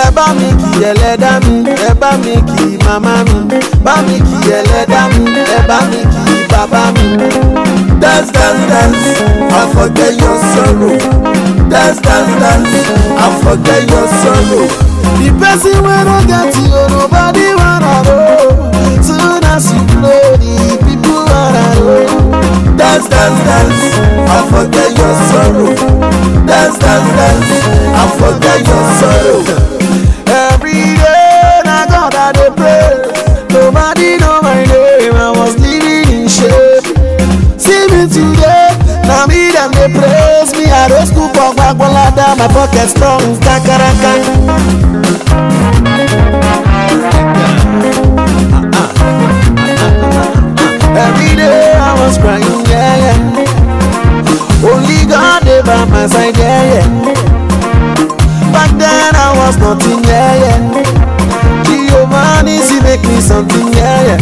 ẹ bá mi kí ẹlẹ́dá mi ẹ bá mi kí màmá mi bá mi kí ẹlẹ́dá mi ẹ bá mi kí bàbá mi. Dance, dance, dance, and forget your sorrow. Dance, dance, dance, and forget your sorrow. the person wey no get you nobody wanna know soon as you blow the people wanna know. Dance, dance, dance, and forget your sorrow. Dance, dance, dance, and forget your sorrow. Every day na God I dey pray. Nobody know my name. I was living in shame. See me today, na me dem dey praise me. I dey school for Gbagbolada, my pocket strong kakaraka. Every day I was crying, yeah, yeah. Only God dey by my side, yeah, yeah. Back then I was nothing, yeah, yeah. Giovanni, she make me something, yeah, yeah.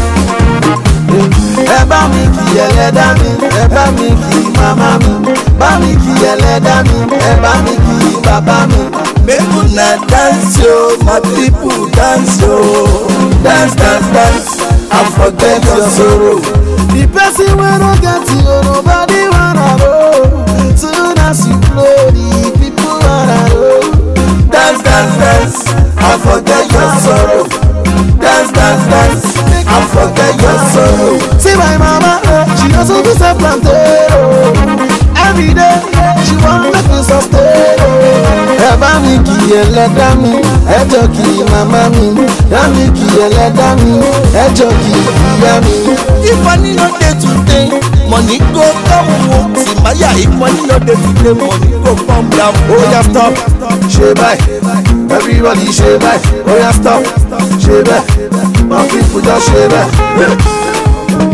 Ẹ bá mi kí ẹlẹ́dá mi, ẹ bá mi kí màmá mi, bá mi kí ẹlẹ́dá mi, ẹ bá mi kí bàbá mi. Make una dance yo, my people dance yo. Dance, dance, dance, and forget your sorrow. The person wey no get you, nobody wanna know. Soon as you blow, the people wanna know. Dance, dance, dance, and forget your sorrow. Dance, dance, dance, and forget your sorrow. See my mama, eh, she also do sell plantain. oh. Every day, she wan make me sustain. oh. Ẹ bá mi kí ẹlẹ́dá mi, ẹ jọ kí màmá mi. Yá mi kí ẹlẹ́dá mi, ẹ jọ kí ìyá mi. If money no dey today, money go come o. Simaya, if money no dey today, money go come down. Ó yá stop, ṣe báyìí. Everybody ṣe báyìí. Ó yá stop, ṣe bẹ́ẹ̀. My people just ṣe bẹ́ẹ̀.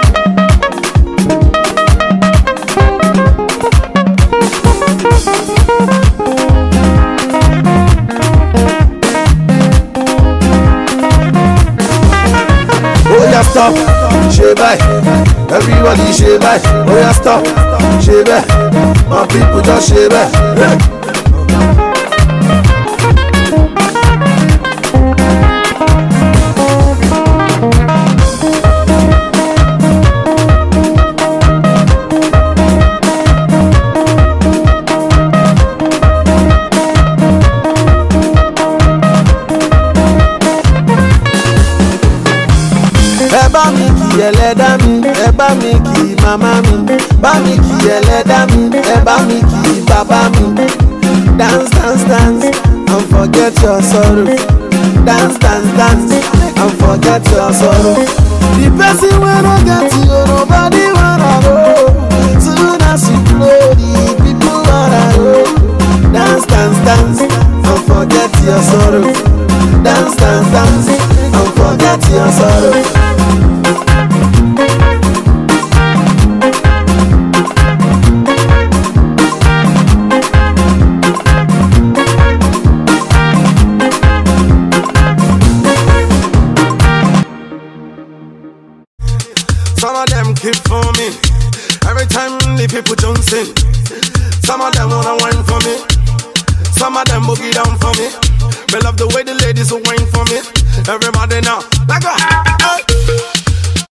ó yá stop ṣe báyìí everybody ṣe báyìí ó yá stop ṣe bẹ́ẹ̀ my people just ṣe bẹ́ẹ̀. ẹ bá mi kí ẹlẹ́dá mi ẹ bá mi kí màmá mi bá mi kí ẹlẹ́dá mi ẹ bá mi kí bàbá mi. dance dance dance and forget your sorrow dance dance dance and forget your sorrow. the person wey no get you nobody wanna know soon as you blow the people wanna know. dance dance dance and forget your sorrow dance dance dance and forget your sorrow. Some of them keep for me. Every time the people Johnson. Some of them wanna wine for me. Some of them boogie down for me. Me love the way the ladies will wine for me. Everybody now, like a hey.